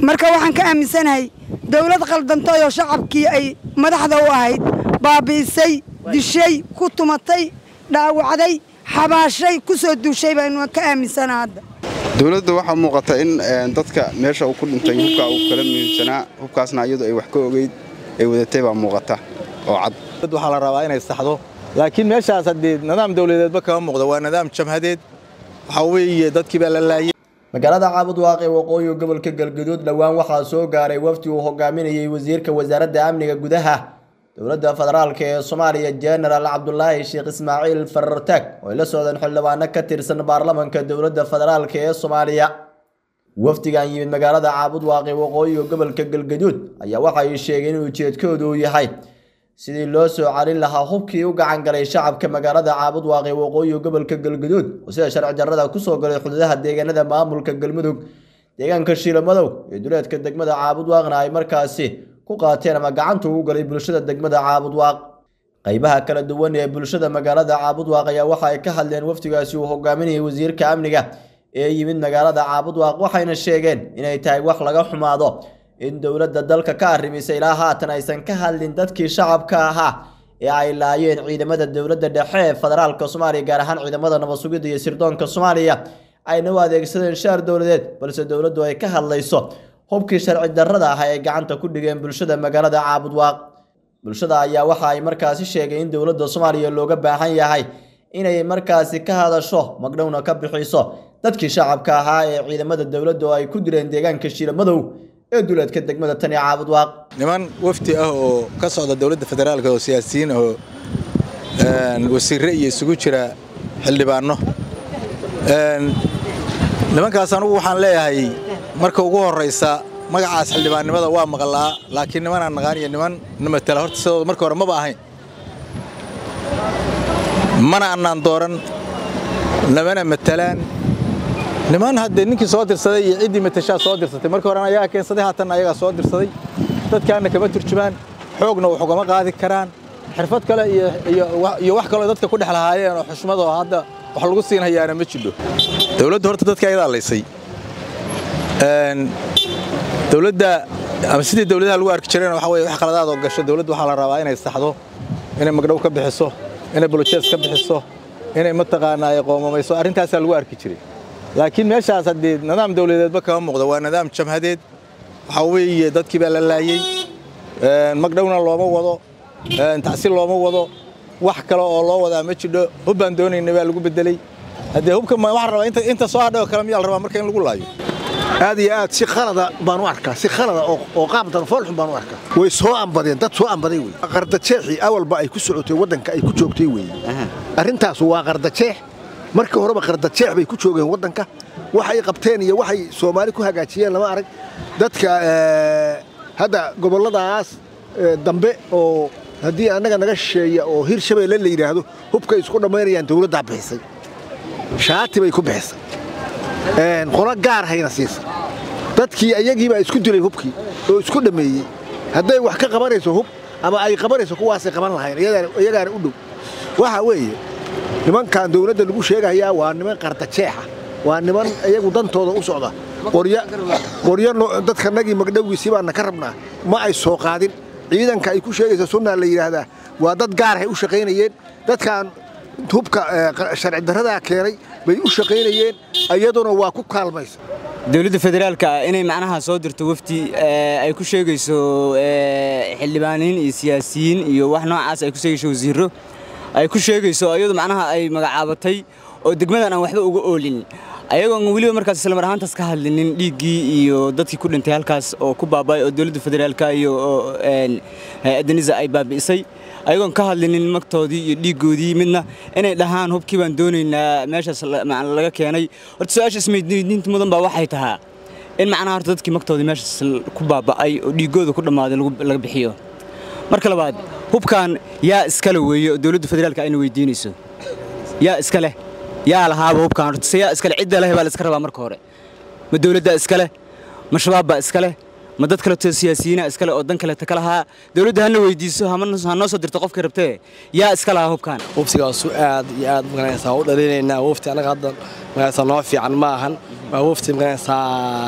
marka waxaan ka aaminsanahay dowlad qaldantay oo shacabkii ay madaxda u ahayd baabi'isay dishay ku tumatay dhaawacday xabaashay ku soo duushay baynu ka aaminsana hadda dowladda waxaa muuqata in dadka meesha uu ku dhintay hubkaa uu kala muhiimsanaa hubkaasna iyadu ay wax ka ogeyd ay wadatay baa muuqata oo cad waxaa la rabaa inay saxdo laakiin meeshaas haddii nidaam dawladeedba kama muuqdo waa nidaam jamhadeed waxaa weeye dadkii baa la laayay magaalada caabud waaqe waqooyi gobolka galgaduud dhowaan waxaa soo gaaray wafdi uu hogaaminayay wasiirka wasaaradda amniga gudaha dowladda federaalk ee soomaaliya jenaraal cabdulaahi sheekh ismaaciil farartaag oo ay la socdeen xildhibaano ka tirsan baarlamanka dowladda federaalk ee soomaaliya wafdigan yimid magaalada caabud waaqe waqooyiga gobolka galgaduud ayaa waxa ay sheegeen in ujeedkoodu uu yahay sidii loo soo calin lahaa hubkii u gacan galay shacabka magaalada caabud waaqe waqooyiga gobolka galgaduud oo sida sharci darrada kusoo galay xuduudaha deegaanada maamulka galmudug deegaanka shiilamadow ee duleedka degmada caabud waaqna ay markaasi ku qaateen ama gacanta ugu galay bulshada degmada caabud waaq qaybaha kala duwan ee bulshada magaalada caabud waaq ayaa waxa ay ka hadleen wafdigaasi uu hogaaminayay wasiirka amniga ee yimid magaalada caabud waaq waxayna sheegeen inay tahay wax laga xumaado in dowladda dalka ka arrimisay ilaa haatan aysan ka hadlin dadkii shacabka ahaa ee ay laayeen ciidamada dowladda dhexe ee federaalka soomaaliya gaar ahaan ciidamada nabad sugidda iyo sirdoonka soomaaliya ayna u adeegsadeen shaar dowladeed balse dowladdu ay ka hadlayso hubkii sharci darrada ah ay gacanta ku dhigeen bulshada magaalada caabud waaq bulshada ayaa waxa ay markaasi sheegay in dowladda soomaaliya looga baahan yahay inay markaasi ka hadasho magdhowna ka bixiso dadkii shacabka ahaa ee ciidamada dowladda oo ay ku direen deegaanka shiilamadow ee duleedka degmada tani caabud waaq niman wafdi ah oo ka socda dowladda federaalk oo siyaasiyiin oo wasiirre iyo isugu jira xildhibaano nimankaas anugu waxaan leeyahay marka ugu horraysa magacaas xildhibaannimada waa maqlaa laakiin nimanaan naqaan iyo niman na matala horta sidooda marka hore maba ahayn mana annaan dooran namana matalaan niman haddee ninkii soo dirsaday iyo ciddii matashaa soo dirsatay markii horena ayagaa keensaday haatanna ayagaa soo dirsaday dadkaanna kama turjumaan xoogna wax ugama qaadi karaan xirfad kale iyo wax kaloo dadka ku dhex lahaayeen oo xushmad oo hadda wax lagu siin hayaana ma jidho dowladdu horta dadka ayadaa laysay dowladda ama sidii dowladaha lagu arki jireen waxa weye wax qaladaad oo gasho dowladdu waxaa la rabaa inay saxdo inay magdhow ka bixiso inay bolojees ka bixiso inay mataqaanaa ay qoomamayso arrintaasaa lagu arki jiray laakiin meeshaas haddii nidaam dawladeedba kama muuqdo waa nidaam jamhadeed waxaa weeye dadkii baa la laayey magdhowna looma wado tacsi looma wado wax kale oo loo wadaa ma jidho hub baan doonayna baa lagu bedelay haddee hubka waxaa rabaa inta soo hadhay oo kale miyaa la rabaa marka in lagu laayo aad iyo aad si khalada baan u arkaa si khalada oo qaab danfoolxun baan u arkaa way soo ambadeen dad soo ambaday wey qardajeexii awalba ay ku socotay waddanka ay ku joogtay wey arrintaas waa qardajeex markii horeba qardajeex bay ku joogeen waddanka waxay qabteen iyo waxay soomaali ku hagaajiyeen lama arag dadka hadda gobolladaas dambe oo haddii annaga naga shisheeya oo hir shabeelle la yidhaahdo hubkay isku dhammaynayaan dawladdaa bixisay shaati bay ku bixisay qolo gaar hayna siisa dadkii ayagiibaa isku dilay hubkii oo isku dhammeeyey hadday wax ka qabanayso hub ama ay qabanayso kuwaasay qaban lahayn iyagaana u dhow waxa weeye nimankan dawladda lagu sheegayaa waa niman qardajeexa waa niman iyagu dantooda u socda qoryo dadkanagii magdhowgiisii baana ka rabnaa ma ay soo qaadin ciidanka ay ku sheegaysa sunnaa la yidhaahdaa waa dad gaarhay u shaqaynayeen dadkan hubka sharci darradaa keenay bay u shaqaynayeen iyaduna waa ku kaalmaysa dowladda federaalka inay macnaha soo dirto wafdi ay ku sheegayso xildhibaaniin iyo siyaasiyiin iyo wax noocaas ay ku sheegayso wasiirro ay ku sheegayso iyadu macnaha ay magacaabatay oo degmadan aan waxba uga oolin ayagoon weliba markaas islamar ahaantaas ka hadlinin dhiiggii iyo dadkii ku dhintay halkaas oo ku baaba'ay oo dowladda federaalka iyo hay-addanisa ay baabi'isay ayagoon ka hadlinin magtoodii iyo dhiiggoodii midna inay dhahaan hubkii baan doonaynaa meeshaas laga keenay horta su-aasha ismaydiinta mudan baa waxay tahaa in macnaha horta dadkii magtoodii meeshaas ku baaba'ay oo dhiiggooda ku dhammaaday laga bixiyo marka labaad hubkan yaa iskale weeye oo dowladda federaalka ayna weydiinayso yaa iska leh yaa lahaaba hubkan horta se yaa iskale cidda leh baa la iska rabaa marka hore ma dowladdaa iska leh ma shabaab baa iska leh ma dad kaleto siyaasiyiina iskale oo dan kaleeta ka lahaa dowladda hana weydiiso ha noo soo dirto qofkii rabtee yaa iska lahaa hubkan waftigaasu aad iyo aad maganaysaa u dhalinaynaa wafti annaga hadda maganaysaa noo fiican ma ahan waa wafti magaranaysaa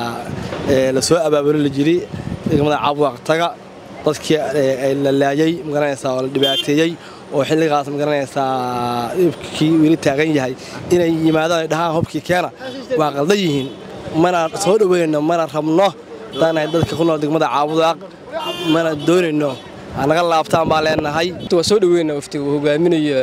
la soo abaabulo la jiri degmada caabwaaq taga dadkii la laayay magaranaysaa oo la dhibaateeyey oo xilligaas magaranaysaa dhibkii weli taagan yahay inay yimaadaan ay dhahaan hubkii keena waa qaldan yihiin mana soo dhoweynno mana rabno haddaanahay dadka ku nool degmada caabwaaq mana doonayno naga laabtaan baa leenahay waa soo dhaweyna waftiga uu hogaaminayo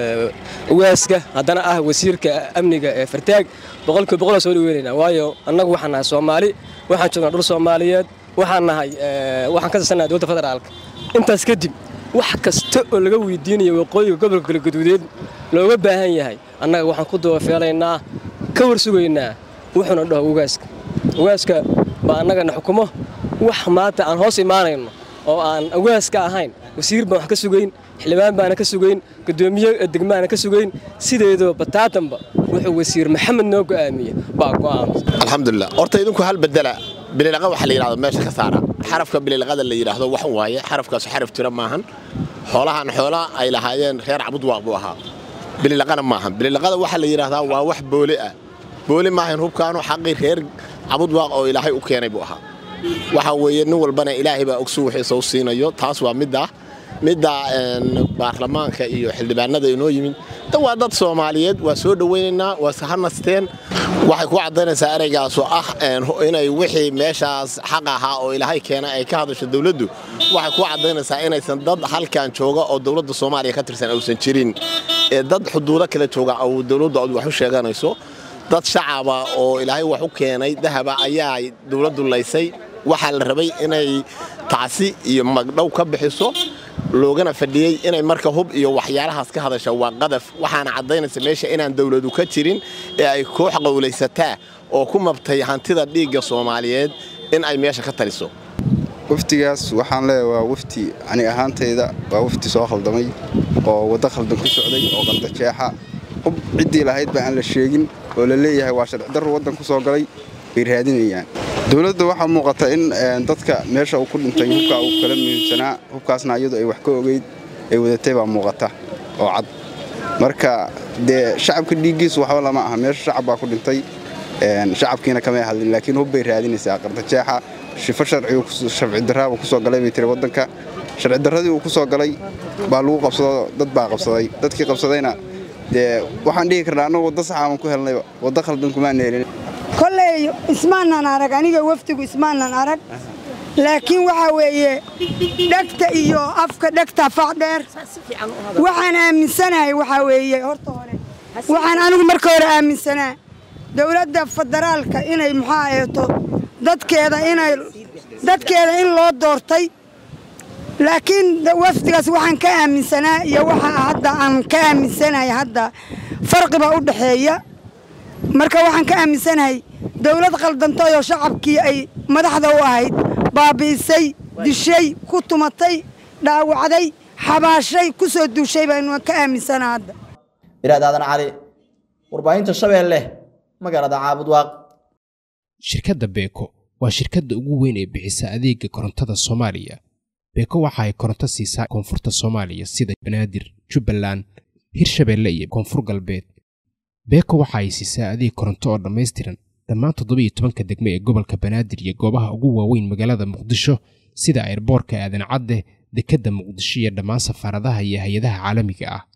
ugaaska haddana ah wasiirka amniga ee fartaag boqolkiiba boqol soo dhaweynayna waayo annagu waxaan nahay soomaali waxaan joognaa dhul soomaaliyeed waxaan nahay waxaan ka tirsannahay dowladda federaalka intaas kadib wax kasta oo laga weydiinayo waqooyiga gobolka galgaduudeed looga baahan yahay annaga waxaan ku dabafeelaynaa ka warsugaynaa wuxuuna dhaho ugaaska ugaaska baa annagana xukumo wax maanta aan hoos imaanayno oo aan awaaska ahayn wasiir baan wax ka sugayn xildhibaan baana ka sugayn gudoomiye degmaana ka sugayn sideedoo bataatanba wuxuu wasiir maxamed noo go'aamiye baa go'aamay alxamdulilah horta idinku hal bedela bililaqa waxa la yidhahdo meesha ka saara xarafka bililaqada la yidhaahdo wax waaye xarafkaas xaraf jira maahan xoolahan xoola ay lahaayeen reer cabudwaaq buu ahaa bililaqana maahan bililaqada waxa la yidhaahdaa waa wax boole ah boole maahan hubkaanu xaqii reer cabudwaaq oo ilaahay u keenay buu ahaa waxa weeye nin walbana ilaahay baa ogsu wixiisa u siinayo taas waa midda midda baarlamaanka iyo xildhibaanada inoo yimid tan waa dad soomaaliyeed waa soo dhowaynaynaa waa sahanasteen waxay ku caddaynaysaa ereygaasoo ah inay wixii meeshaas xaq ahaa oo ilaahay keena ay ka hadasho dowladdu waxay ku caddaynaysaa inaysan dad halkan jooga oo dowladda soomaaliya ka tirsan uusan jirin ee dad xuduudo kale jooga oo dowladdu aad wax u sheeganayso dad shacaba oo ilaahay wax u keenay dahaba ayaa dowladdu laysay waxaa la rabay inay tacsi iyo magdhow ka bixiso loogana fadhiyey inay marka hub iyo waxyaalahaas ka hadasha waa qadaf waxaana caddaynaysa meesha inaan dowladu ka jirin ee ay koox qowlaysataa oo ku mabtay hantida dhiigga soomaaliyeed in ay meesha ka taliso waftigaas waxaan leeyahay waa wafti ani ahaantayda waa wafti soo khaldamay oo waddo khaldan ku socday oo qaldajeexa hub ciddii lahayd ba aan la sheegin oo la leeyahay waa sharci darru waddan ku soo galay bay raadinayaan dowladda waxaa muuqata in dadka meesha uu ku dhintay hubkaa uu kala muhiimsanaa hubkaasna iyadu ay wax ka ogeyd ay wadatay baa muuqata oo cad marka dee shacabka dhiiggiisu waxba lama aha meesha shacab baa ku dhintay shacabkiina kamay hadlin laakiin hub bay raadinaysaa qardajeexa shifo sharci darraaba ku soo galay bay tiri waddanka sharci darradii uu ku soo galay baa lagu qabsado dad baa qabsaday dadkii qabsadayna dee waxaan dhihi karnaa annagu waddo saxaaban ku helnayba waddo khaldan kumaan helin kolley ismaanan arag aniga wafdigu ismaanan arag laakiin waxaa weeye dhegta iyo afka dhegta facdheer waxaan aaminsanahay waxaa weeye horta hore waxaan anigu marka hore aaminsanaa dowladda federaalka inay maxaa eeto dadkeeda inay dadkeeda in loo doortay laakiin wafdigaas waxaan ka aaminsanaa iyo waxa hadda aan ka aaminsanahay hadda farqiba u dhaxeeya marka waxaan ka aaminsanahay dowlad khaldantay oo shacabkii ay madaxda u ahayd baabi'isay dishay ku tumatay dhaawacday xabaashay ku soo duushay baynu ka aaminsanaa hadda iraad aadan cali warbaahinta shabeelle magaalada caabudwaaq shirkadda beeko waa shirkadda ugu weyn ee bixisa adeega korontada soomaaliya beeko waxa ay koronto siisaa koonfurta soomaaliya sida banaadir jubbaland hirshabeelle iyo koonfur galbeed beeko waxa ay siisaa adeeg koronto oo dhammaystiran dhammaan toddobiiyo tobanka degme ee gobolka banaadir iyo goobaha ugu waaweyn magaalada muqdisho sida airboorka aadan cadde dekedda muqdisho iyo dhammaan safaaradaha iyo hay-adaha caalamiga ah